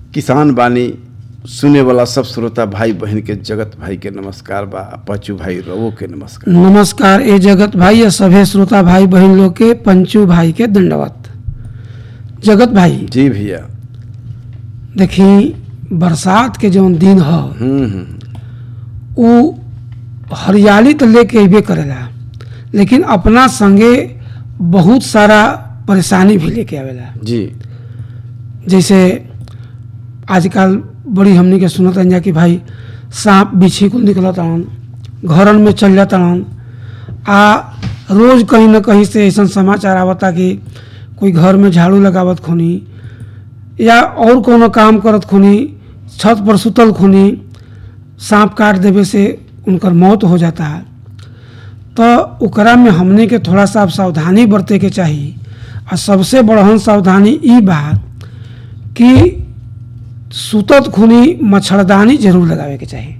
किसान बानी सुने वाला सब श्रोता भाई बहन के जगत भाई के नमस्कार बा आ पचू भाई रवो के नमस्कार नमस्कार ए जगत भाई या सभे श्रोता भाई बहन लोग के पंचू भाई के दंडवत जगत भाई जी भैया देखी बरसात के जौन दिन ह हम्म हम्म उ हरियाली तो लेके अबे करेला लेकिन अपना संगे बहुत सारा परेशानी भी लेके आवेला जी जैसे आजकल बड़ी हमनी के सुनत जा कि भाई सांप बिछी कुल निकलत हन घरन में चल जाता हन आ रोज कहीं ना कहीं से ऐसा समाचार आवता कि कोई घर में झाड़ू लगावत खुनी या और कोनो काम करत खुनी छत पर सुतल खुनी सांप काट देवे से उनकर मौत हो जाता है तो ओकरा में हमने के थोड़ा सा सावधानी बरते के चाहिए आ सबसे बड़हन सावधानी ई बा कि सुतत खुनी मच्छरदानी जरूर लगावे के चाहिए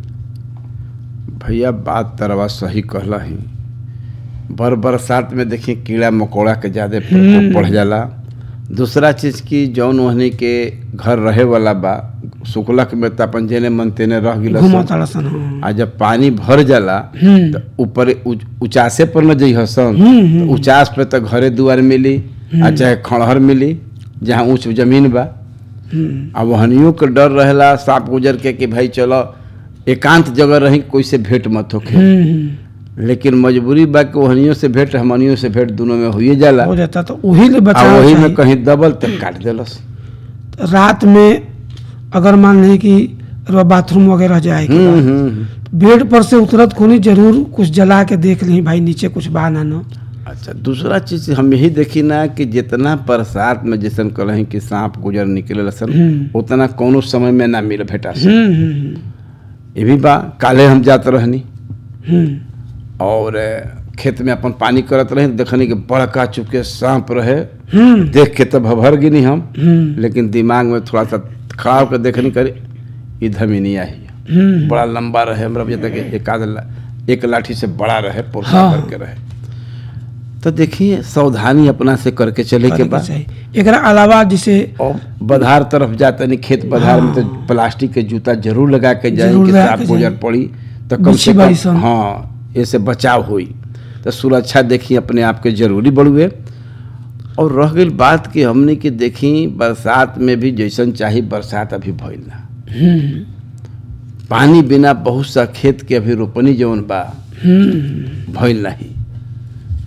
भैया बात तरवा सही कहला ही बर बरसात में देखिए कीड़ा मकोड़ा के ज्यादा प्रकोप बढ़ जाला दूसरा चीज की जौन वहनी के घर रहे वाला बा सुखलक में त अपन जेने मन तेने रह गिल घुमा ताड़सन हाँ। आ जब पानी भर जाला हम्म। त ऊपर उच- उचासे पर न जइह सन हम्म, हम्म। त उचास पे त घरे दुआर मिली आ चाहे खड़हर मिली जहाँ ऊंच जमीन बा हम्म, आ वहनियों के डर रहेला सांप गुजर के कि भाई चलो एकांत जगह रही कोई से भेंट मत होखे हम्म, हम्म। लेकिन मजबूरी बा कि वहनियों से भेंट हमनियों से भेंट दोनों में हुई जाला हो जाता तो वही ले आ बचाव वही में चाहिए कहीं दबल तक काट देलस रात में अगर मान लें कि रउआ बाथरूम वगैरह जाए के हम्म, बा, हम्म, बेड पर से उतरत खुनी जरूर कुछ जला के देख ली भाई नीचे कुछ बा ना न अच्छा दूसरा चीज हम यही देखी ना कि जितना बरसात में जैसन कलही कि सांप गुजर निकले सन हम्म। उतना कोनो समय में ना मिल भेटा सन। हम्म, हम्म, ये भी बा काले हम जात रहनी हम्म, और अ, खेत में अपन पानी करत रही देखनी कि बड़का चुके सांप रहे हम्म, देख के तो भभर गिनी हम हम्म, लेकिन दिमाग में थोड़ा सा खड़ा होकर देखनी करे इधर में नहीं आई हम्म, बड़ा लंबा रहे हमरा बुझाता कि एक आध ला, एक लाठी से बड़ा रहे पोरसा हाँ। करके रहे तो देखिए सावधानी अपना से करके चले के करे के बाद चाहिए एकरा अलावा जैसे और बधार तरफ जाते नहीं खेत बधार में तो प्लास्टिक के जूता जरूर लगा के जाए जरूर कि लगा सांप के गुजर जाए। पड़ी तो कम बिच्छी से बाई कम सन। हाँ इससे बचाव हुई तो सुरक्षा देखी अपने आप के जरूरी बढ़ुए और रह गई बात कि हमने कि देखी बरसात में भी जैसन चाही बरसात अभी भइल ना हम्म, पानी बिना बहुत सा खेत के अभी रोपनी जौन बा हम्म, भइल नहीं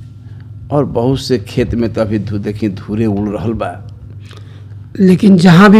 और बहुत से खेत में तो अभी धू देखी धूरे उड़ रहल बा लेकिन जहाँ भी